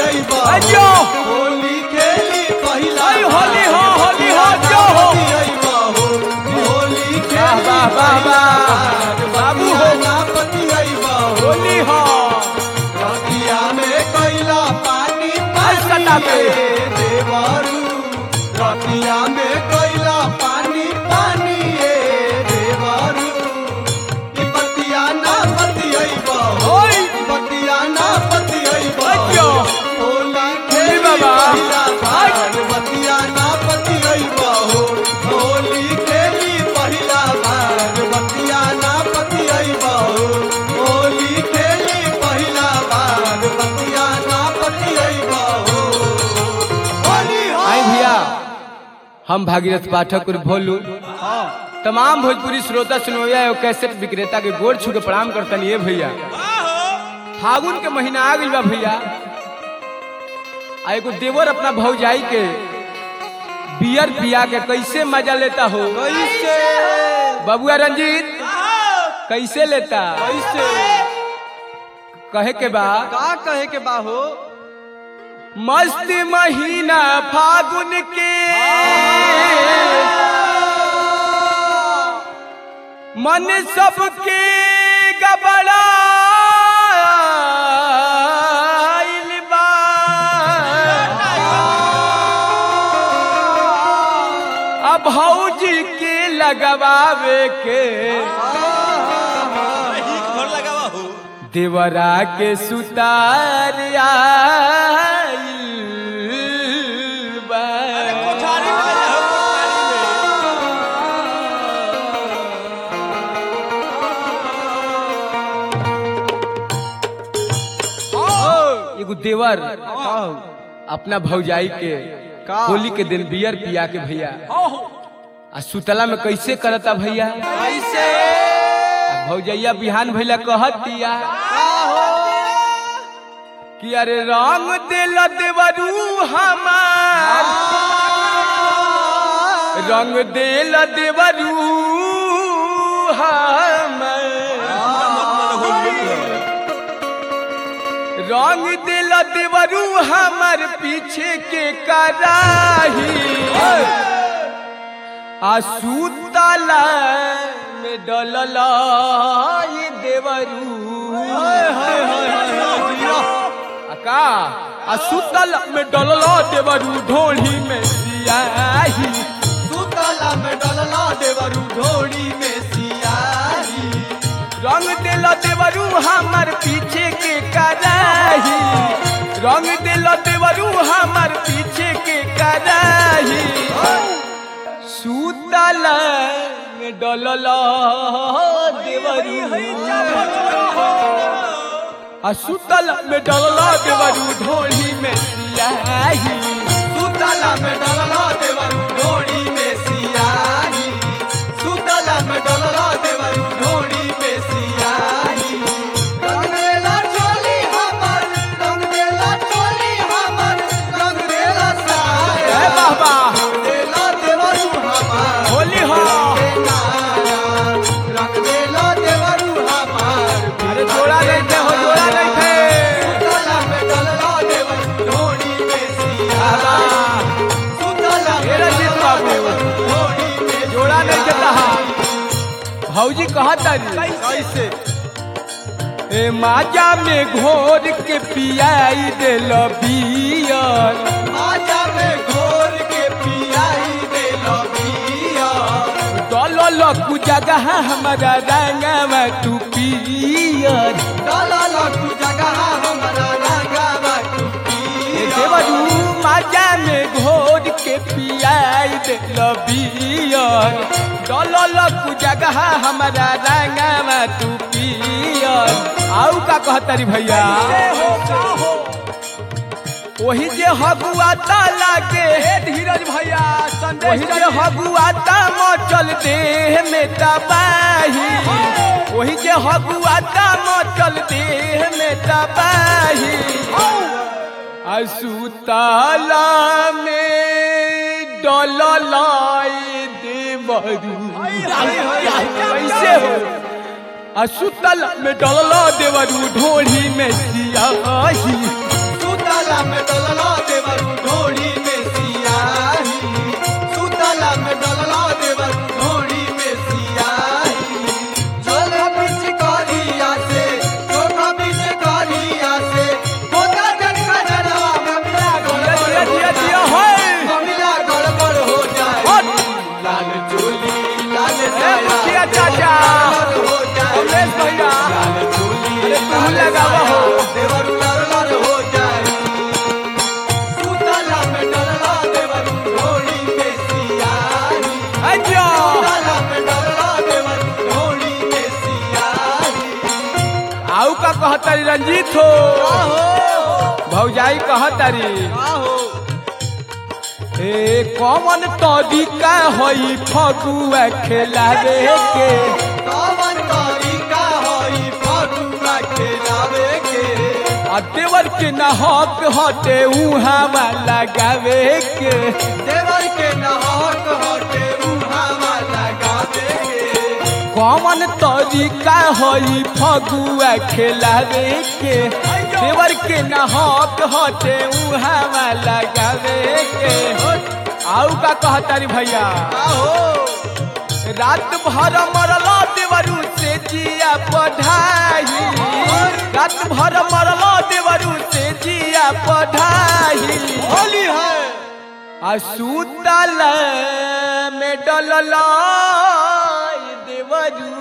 अइबा अजो होली खेली पहिला आई होली हो, होली हो, जो हो। अइबा हो होली खेली वाह, वाह, वाह। बाबू हो। नापति अइबा हो होली हो रतिया में कैला पानी सटा पानी पे। ए देवरू रतिया में कैला पानी पानी ए देवरू ई बतिया ना पति अइबा हो ओय ई बतिया ना पति अइबा अजो। होली खेली बाबा। पहिला बार बतिया ना पति अइबा हो होली खेली पहिला बार बतिया ना पति अइबा हो होली खेली पहिला बार बतिया ना पति अइबा हो होली हो आई भैया हम भागीरथ पाठक और भोलू तमाम भोजपुरी श्रोता सुनोया एवं कैसेट विक्रेता के गोड़ छू के प्रणाम करतन ये भैया फागुन के महीना आ गइल बा भैया आ एगो देवर अपना भौजाई के बियर पिया के कैसे मजा लेता हो कैसे बबुआ रंजीत कैसे लेता कैसे कहे के बा का कहे के बाहो मस्त महीना फागुन के मन सबके गबड़ाइल बा अब भौजी के लगवावे के देवरा के सुतार आइल बा। एगो देवर अपना भौजाई के का? होली के दिन बियर पिया के भैया आ सुतला में कैसे करता भैया कैसे आ भौजैया बिहान भैला कहत दिया कि अरे रंग दिल देवरू हमार रंग दिल देवरू हमार रंग दिल देवरू हमर पीछे के कराही आ सुतला में डलल ये देवरू आ का आ सुतल में डलल देवरू ढोली में सियाही सुतला में डलला देवरू ढोड़ी में सियाही रंग दिल देवरू हमर पीछे के कराही रंग दिल देवरू हमर पीछे के कराही सुतल में डलल देवरू आ सुतल में डलल देवरू ढोली में सियाही सुतला में डलला देवरू ढोड़ी में सियाही सुतला में डलला देवरू ढोड़ी में सियाही रंग देला चोली हमर रंग देला चोली हमर रंग देला साया ए बाबा रंग देला देवरू हमर होली हो रंग देला देवरू हमर अरे जोड़ा नहीं थे हो जोड़ा नहीं थे सुतला में डलला देवरू ढोड़ी में सियाही सुतला में हे रंजीत डलला बाबू। देवरू ढोड़ी में जोड़ा नहीं देता भौजी कहता कैसे ए माजा में घोर के पियाई दिल बियर आजा में घोर के पियाई दे लबिया डलल कु जगह हमारा रंगवा तू पियर डाला लटू जगह हमरा रंगावा तू ए पिया देवरू माजा में घोर के पियाई दिल बियर डलल कु जगह हमारा रंगवा तू पियर आऊ का कहता री भैया वही जे हगुआता लागे धीरज भैया वही जे हगुआता मचल देह में तबाही वही जे हगुआता मचल देह में तबाही असुताला में डललाई देवरू कैसे हो असुतल में डलला देवरू ढोली में सियाही सुतला में डलला देवरू ढोड़ी में सियाही सुतला में डलला देवरू ढोड़ी में सियाही चोला बीच करिया से चोला बीच करिया से होता जन का जनवा ममिला दिया गड़बड़ दिया हो दिया जाए होय ममिला गड़बड़ हो जाए हट। लाल चोली लाल ए साया मुखिया चाचा गड़बड़ हो जाए कमलेश भैया लाल चोली अरे तू लाल लगावा हो। साया देवरू लरलर हो जाए सुतला में डलला देवरू ढोड़ी में सियाही अच्छा सुतला में डलला देवरू ढोड़ी में सियाही आऊ का कहतारी रंजीत हो आहो भौजाई कहतारी आहो ए कौन तरीका होई फगुआ खेलावे के कवन तरीका होई फगुआ खेलावे के आ देवर के न हक हटे उहावा लगावे के देवर के नहक हटे उहावा लगावे के कौन तरीका होई फगुआ खेलावे के देवर के न हक हटे उहावा लगावे के आऊ का कहतारी भैया आहो रात भर मरला देवरू से जिया पढ़ाई रात भर मरला देवरू से जिया पढ़ाई होली है आ सुतल में डलला देवरू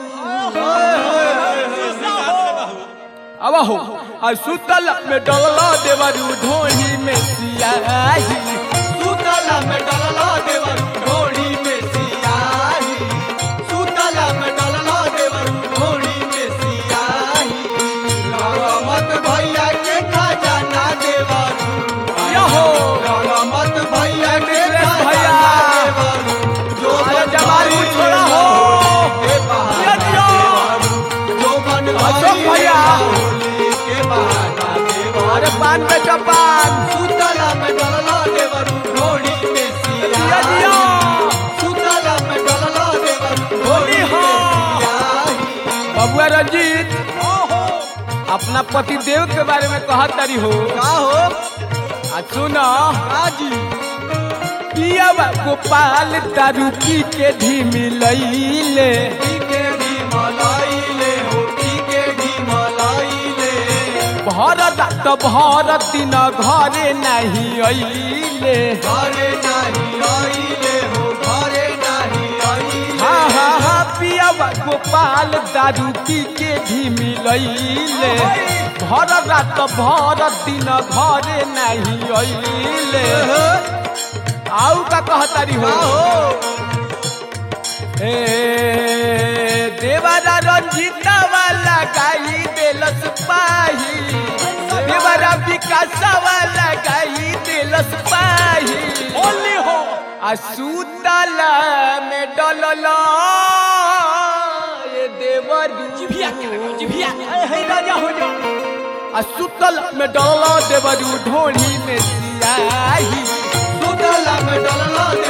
अब हो आ सुतल में डलला देवरू ढोली में सियाही सुतला में डलला देवर ढोड़ी में सियाही सुतला में डलला देवर ढोड़ी में सियाही रमत भैया के खजाना देवर यहो रमत भैया के मिथिलेश खजाना भैया। देवर जो अरे बन जवानी भाई छोड़ा हो। के बहाना यदियो। देवर जो बन अशोक भाई भैया। होली के बहाना देवर अरे पान बेटा पान सुतला में डलला देवर ढोड़ी में दिया सियाही दिया सुतला में डलला देवर होली हो सियाही बबुआ रंजीत अपना पति देव के बारे में कहत तारी हो का हो आ सुनो काजी पियावा गोपाल दारू पी के ढीमी लईले के भी मलाई ले हो के भी मलाई ले भर रात भर दिन घरे नहीं अइले घरे नहीं आई ले हो घरे नहीं आई हाँ हाँ हाँ पियावा गोपाल दारू पी के ढीमी लईले भर रात भर दिन घरे नहीं अइले आऊ का कहतारी हो ए देवरा रंजीता वाला गाई बेलस पाही देवरा विकास वाला गाई बेलस पाही होली हो आ सुतला में डलला ये देवर जिभिया जिभिया हे राजा हो जा आ सुतल में डलला देवरू ढोली में सियाही सुतला में डलला